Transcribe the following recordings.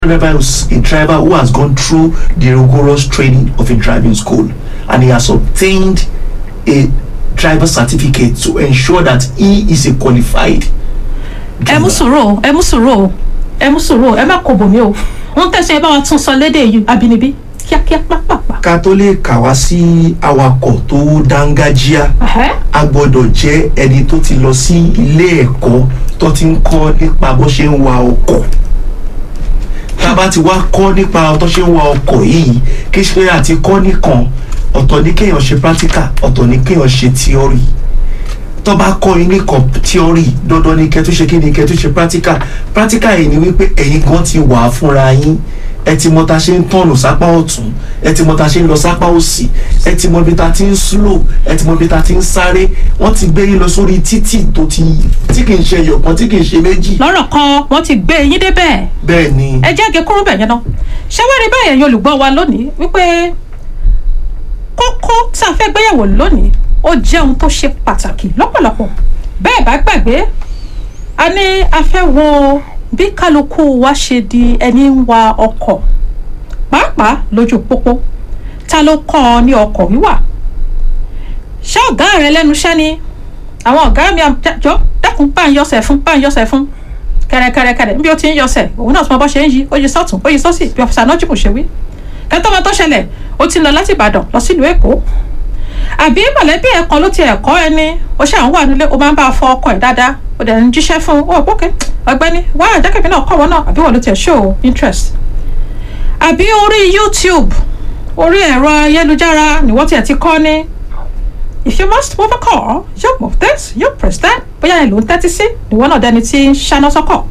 driver is a driver who has gone through the rigorous training of a driving school and he has obtained a driver certificate to ensure that he is a qualified ẹ mú sùúrù o ẹ mú sùúrù o ẹ mú sùúrù o ẹ má kó bòmí o wọn tẹsán ẹ bá wa tún sọ lédè yìí abínibí kíákíá pápápá. ká tó lè kà wá sí awakọ̀ tó dángájíá Ẹhẹ́. a gbọ́dọ̀ jẹ́ ẹni tó ti lọ sí ilé ẹ̀kọ́ tó ti ń kọ́ nípa bó ṣe ń wa ọkọ̀ tá a bá ti wá kọ́ nípa tó ṣe ń wa ọkọ̀ yìí kí ṣe àti kọ́ nìkan ọ̀tọ̀ ní kéèyàn ṣe practical ọ̀tọ̀ ní kéèyàn ṣe theory tó bá kọ́ yín nìkan theory dandan ni kẹ́tù ṣe kí ni kẹ́tù ṣe practical practical yìí ni wípé ẹ̀yin gan ti wà á fúnra yín ẹ ti mọ ta ṣe ń tọ̀nù sápá ọ̀tún ẹ ti mọ ta ṣe ń lọ sápá òsì ẹ ti mọ ibi ta ti ń slow ẹ ti mọ ibi ta ti ń sáré wọ́n ti gbé yín lọ sórí títì tó ti tí kì í ṣe ẹyọ̀kan tí kì í ṣe méjì lọ́rọ̀ kan wọ́n ti gbé yín débẹ̀ bẹ́ẹ̀ ni ẹ jẹ́ àgé kúrú bẹ̀ yẹn náà ṣé wá rí báyẹn yín olùgbọ́ wa lónìí wípé kókó tí a fẹ́ gbéyàwó lónìí ó jẹ́ ohun tó ṣe pàtàkì lọ́pọ̀lọpọ̀ bẹ́ẹ̀ bá gbàgbé a ní a fẹ́ wo bí kálukú wa ṣe di ẹni ń wa ọkọ̀ pàápàá lójú pópó ta ló kọ́ ọ ní ọkọ̀ wíwà ṣé ọ̀gá rẹ lẹ́nu iṣẹ́ ni àwọn ọ̀gá mi àjọ dákun bá ń yọsẹ̀ fún bá ń yọsẹ̀ fún kẹrẹkẹrẹkẹrẹ níbi ó ti ń yọsẹ̀ òun náà tún mọ bọ́ ṣe ń yí ó yí sọ́tún ó yí sọ́sì bí ọ̀fíìsà náà jùmọ̀ ṣe wí kẹtọ́ ọmọ tó ṣẹlẹ̀ ó ti ń lọ láti Ìbàdàn lọ sílùú Èkó àbí mọ̀lẹ́bí ẹ̀ kan ló ti ẹ̀kọ́ ẹni ó ṣe àwọn wà nílé ó máa ń bá a fọ ọkọ ẹ̀ dáadáa ó dẹ̀ ń jíṣẹ́ fún un ó gbókè ọ̀gbẹ́ni wá àjẹkẹ̀mí náà kọ́ wọn náà àbí wọn ló tiẹ̀ show interest àbí orí YouTube orí ẹ̀rọ ayélujára ni wọ́n tiẹ̀ ti kọ́ ní if you must move a car you move this you press that bóyá ẹ ló ń tẹ́tí sí ìwọ náà dẹni tí ń ṣáná sọ́kọ̀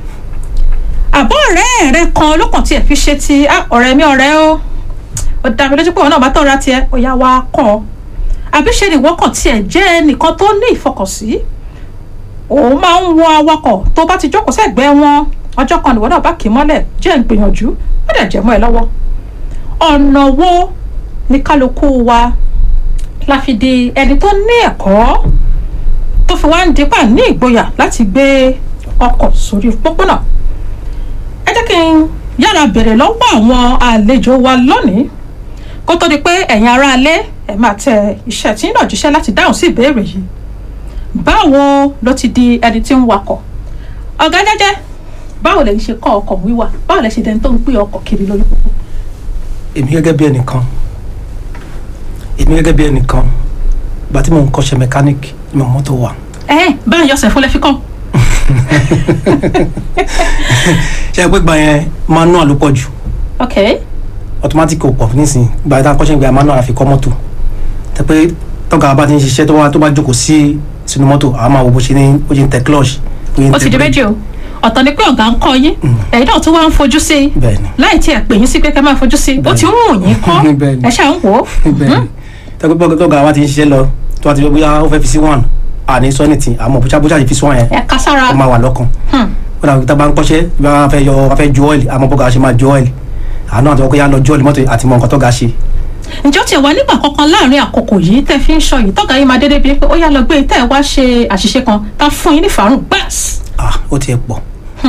àbọ̀ ọ̀rẹ́ rẹ kan ló kàn tiẹ̀ fi ṣe ti "Ah, ọ̀rẹ́ mi ọ̀rẹ́ o ó dá mi lójú pé òun náà bá tọ́ra tiẹ̀ ó yá wá kọ́ ọ àbí ṣe ni ìwọ kàn tiẹ̀ jẹ́ ẹnìkan tó ní ìfọkànsí òun máa ń wọ awakọ̀ tó bá ti jókòó sẹ́gbẹ̀ẹ́ wọn ọjọ́ kan nìwọ náà bá kì í mọ́lẹ̀ jẹ́ ń gbìyànjú ó dẹ̀ jẹ́ mọ́ ẹ lọ́wọ́ ọ̀nà wo ni kálukú wa la fi di ẹni tó ní ẹ̀kọ́ tó fi wá ń dípà ní ìgboyà láti gbé ọkọ̀ sórí pópónà ẹ jẹ́ kí n yára bèrè lọ́wọ́ àwọn àlejò wa lónìí kó tó di pé ẹ̀yin aráalé ẹ̀ máa tẹ iṣẹ́ tí ń náà jíṣẹ́ láti dáhùn sí ìbéèrè yìí báwo ló ti di ẹni tí ń wakọ̀ ọ̀gá jẹ́jẹ́ báwo lè ṣe kọ́ ọkọ̀ wíwà báwo lè ṣe dẹni tó ń gbé ọkọ̀ kiri lórí pópó. èmi gẹ́gẹ́ bí ẹnìkan èmi gẹ́gẹ́ bí ẹnìkan ìgbà tí mò ń kọ́ṣẹ́ mẹkáníìkì ni mo mọ́tò wà ẹ báyọ̀ ọ̀sẹ̀ fúnlẹ̀ fi kàn ṣe é pé gbà yẹn manual ló pọ̀ jù ok automatic kò pọ̀ nísìnyí gbà tá a kọ́ṣẹ́ gbà manual àfi kọ́ mọ́tò tẹ pé tọ́ka bá ti ń ṣiṣẹ́ tó bá tó bá jókòó sí sínú mọ́tò àwọn máa wo bó ṣe ní bó ṣe ń tẹ clutch bó ṣe ń ó tẹ ti di brake. méjì o ọ̀tọ̀ ni pé ọ̀gá ń kọ́ yín ẹ̀yin náà tún wá ń fojú sí i bẹ́ẹ̀ni láì tí ẹ pè yín sí pé kẹ́ máa fojú sí i ó ti ń wù yín kọ́ Bẹ́ẹ̀ni. ẹ ṣáà ń wò ó bẹ́ẹ̀ni tẹ pé tọ́ka bá ti ń ṣiṣẹ́ lọ tó bá ti bóyá ó fẹ́ fi sí one àní sọ́nìtì àmọ́ bóyá bóyá ti fi sí one yẹn ẹ ká sára ó máa wà lọ́kàn Hmm. ó dàbí tá a bá ń kọ́ṣẹ́ bí wọ́n fẹ́ yọ wọ́n fẹ́ ju ọ́ìlì àmọ́ bọ́gà ṣe máa ju ọ́ìlì àánú àti ọkọ̀ yà lọ ju ọ́ìlì mọ́tò àti mọ nǹkan tó ga ṣe ǹjọ́ tiẹ̀ wá nígbà kankan láàrin àkókò yìí tẹ́ fi ń sọ yìí tọ́gà yín máa dédé bíi pé ó yá lọ gbé tẹ́ ẹ wá ṣe àṣìṣe kan tá fún yín ní fàárùn gbàs ah ó tiẹ̀ pọ̀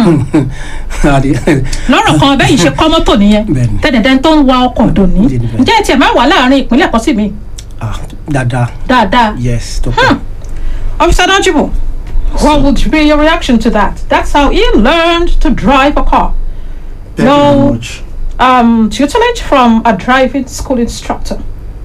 lọ́rọ̀ kan bẹ́ẹ̀ yìí ṣe kọ́ mọ́tò nìyẹn Bẹ́ẹ̀ni. tẹ́dẹ̀dẹ́ tó ń wa ọkọ̀ dòní Bẹ́ẹ̀ni. ǹjẹ́ ẹ tiẹ̀ máa wà láàrin ìpínlẹ̀ kan sí mi ah dáadáa dáadáa yes tó pọ̀ Officer Najibu, what would be your reaction to that? That's how he learned to drive a car. Thank you No. very much. Um, tutelage from a driving school instructor.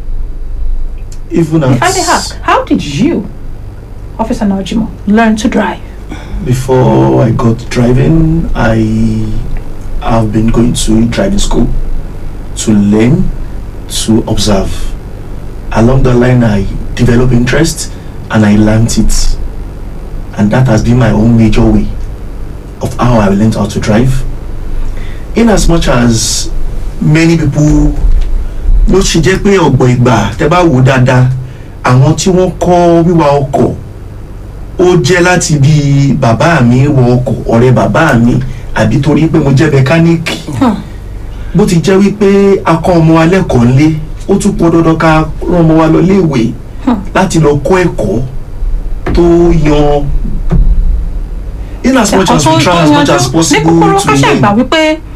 Even If I may as ask, how did you, Officer Najimu, learn to drive? before I got driving, I have been going to driving school to learn, to observe. Along the line, I developed interest and I learned it. And that has been my own major way of how I learned how to drive. In as much as many people ló ṣe jẹ́ pé ọ̀gbọ̀n ìgbà tẹ́ bá wò dáadáa àwọn tí wọ́n kọ́ wíwa ọkọ̀ ó jẹ́ láti bí bàbá mi wọ ọkọ̀ ọ̀rẹ́ bàbá mi àbí torí pé mo jẹ́ mẹkáníìkì bó ti jẹ́ wípé a kọ́ ọmọ wa lẹ́kọ̀ọ́ ńlé ó tún pọn dandan ká rán ọmọ wa lọ léèwé láti lọ kọ́ ẹ̀kọ́ tó yan in as much as we try as much as ní possible kúkúrú to ká ṣàgbà learn wípé